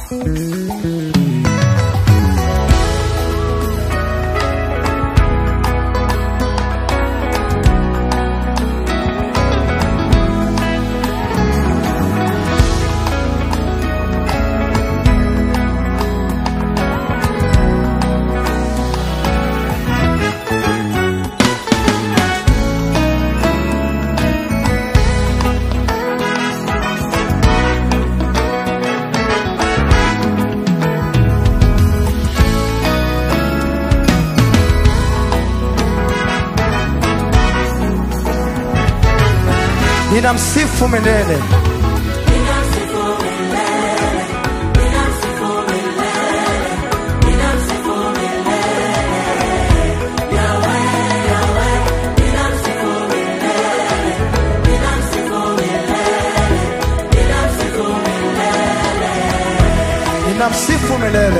ninamsifu milele. Ninamsifu milele.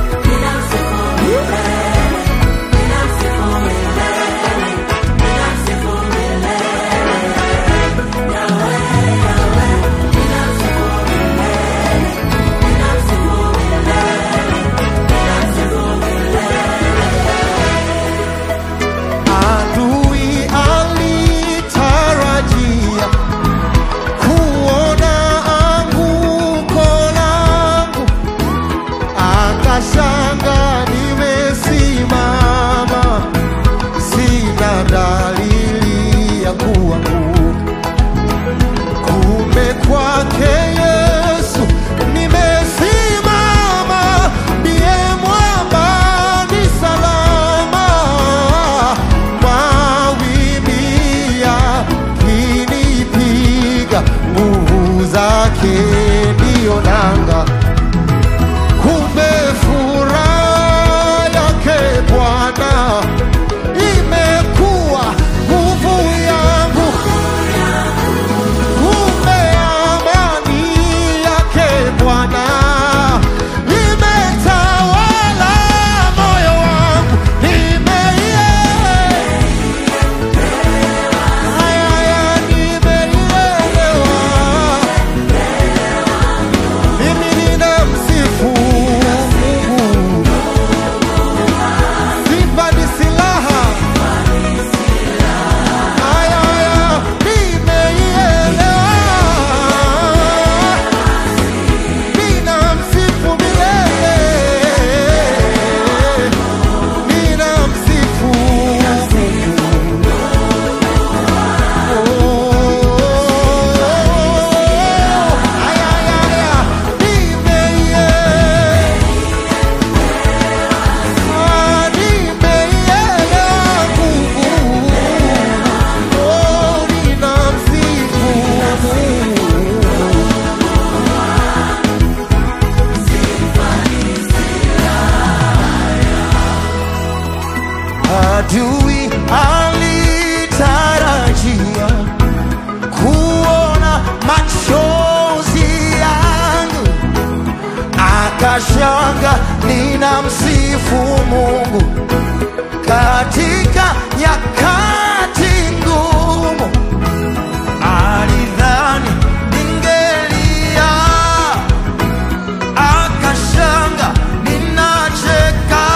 Adui alitarajia kuona anguko langu, akashanga nimesimama, sina dalili ya kuanguka. Kumbe kwake Yesu nimesimama, ndiye mwamba ni salama. Mawimbi yakinipiga, nguvu zake ndiyo nanga. Kumbe furaha yake Bwana imekuwa nguvu yangu. Kumbe amani yake Bwana imetawala moyo wangu, nimeie haya haya, nimeielewa. Mimi ninamsifu Mungu, sifa ni silaha. Haya haya, nimeielewa. Ninamsifu milele, ninamsifu Mungu. Haya haya haya, nimeielewa. Ah, nimeielewa nguvu. Oh, ninamsifu Mungu. Adui alitarajia kuona machozi yangu, akashanga ninamsifu Mungu katika nyakati ngumu. Alidhani ningelia, akashanga ninacheka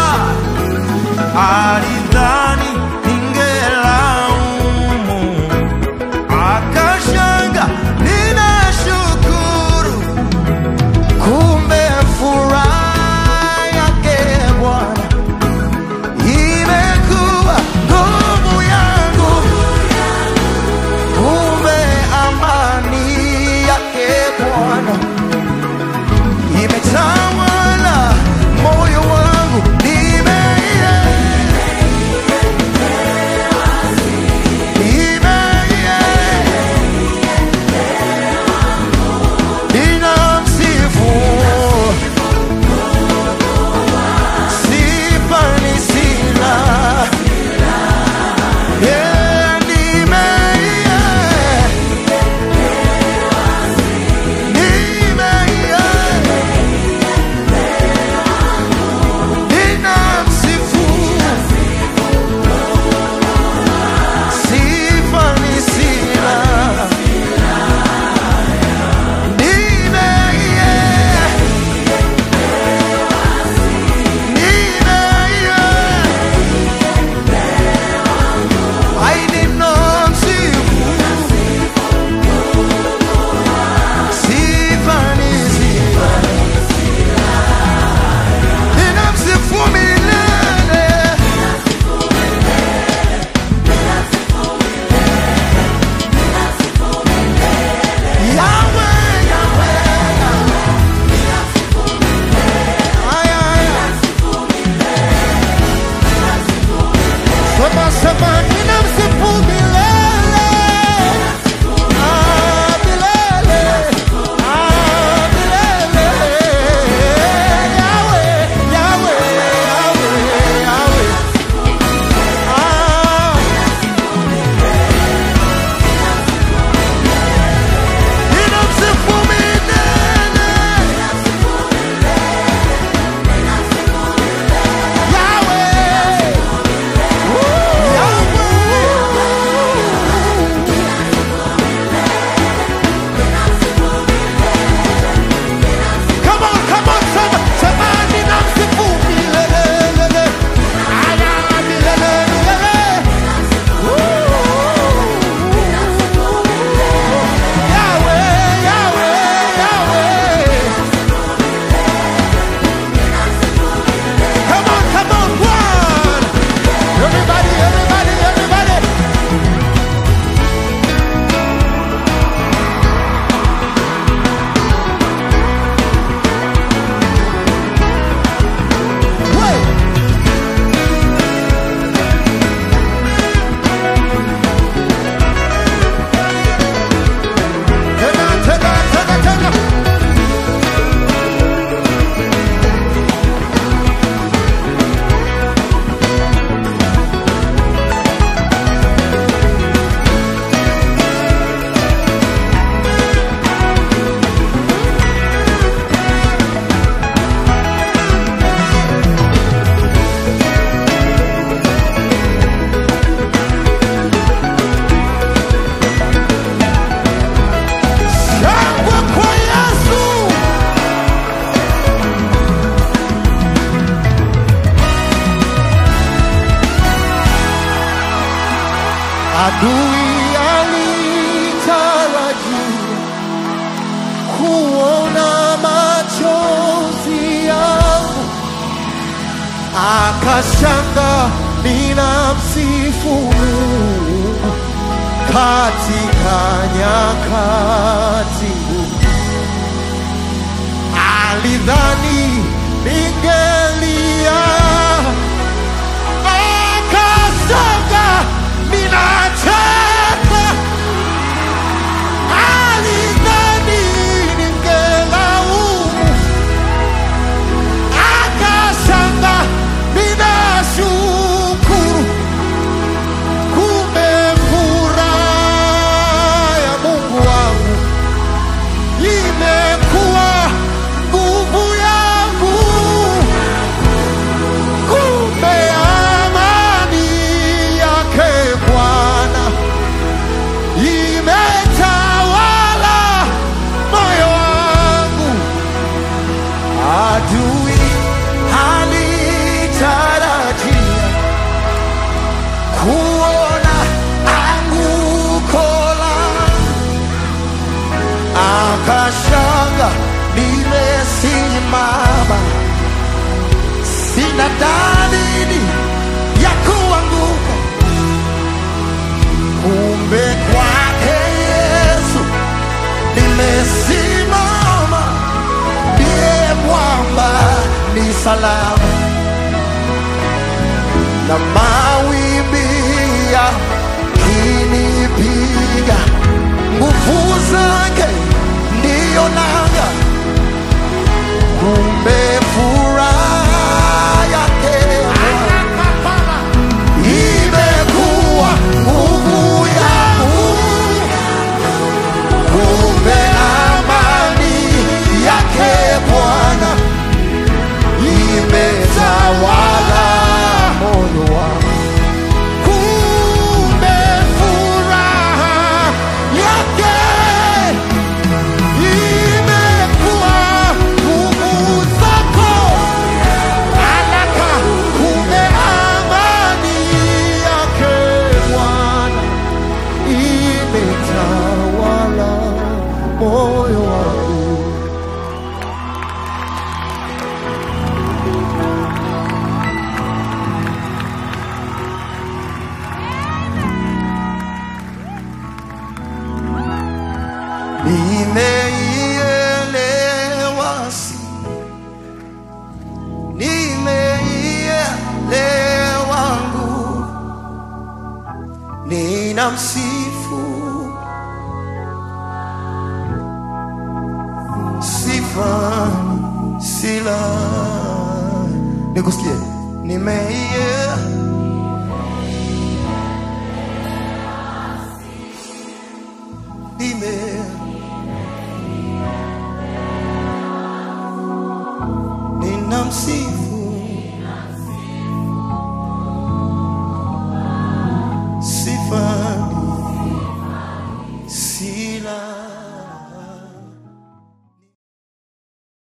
alidhani ningelaumu, akashanga ninashukuru. Kumbe furaha yake Bwana ime kuona machozi yangu, akashanga ninamsifu Mungu katika nyakati ngumu. Alidhani ningelia, akasanga ninacheka. Alidhani ningelaumu, akasanga ninashukuru. Kumbe furaha ya Mungu wangu imekuwa nguvu yangu. Kumbe amani yake Bwana imetawala moyo wangu. Adui halitarajia kuona anguko langu akashanga nimesimama, sina dalili ya kuanguka. Kumbe kwake Yesu nimesimama, ndiye mwamba ni salama, na mawimbi yakinipiga, nguvu zake ndiyo nanga. Kumbe furaha yake imekuwa nguvu yangu. Kumbe amani yake Bwana imetawala moyo wangu. Kumbe furaha yake imekuwa nguvu zako. Alaka, kumbe amani yake Bwana imetawala moyo wangu. Nimeielewa si nimeielewa nguvu ninamsifu sifa sila nikusikie nimeiye nime ninamsifu sifa sila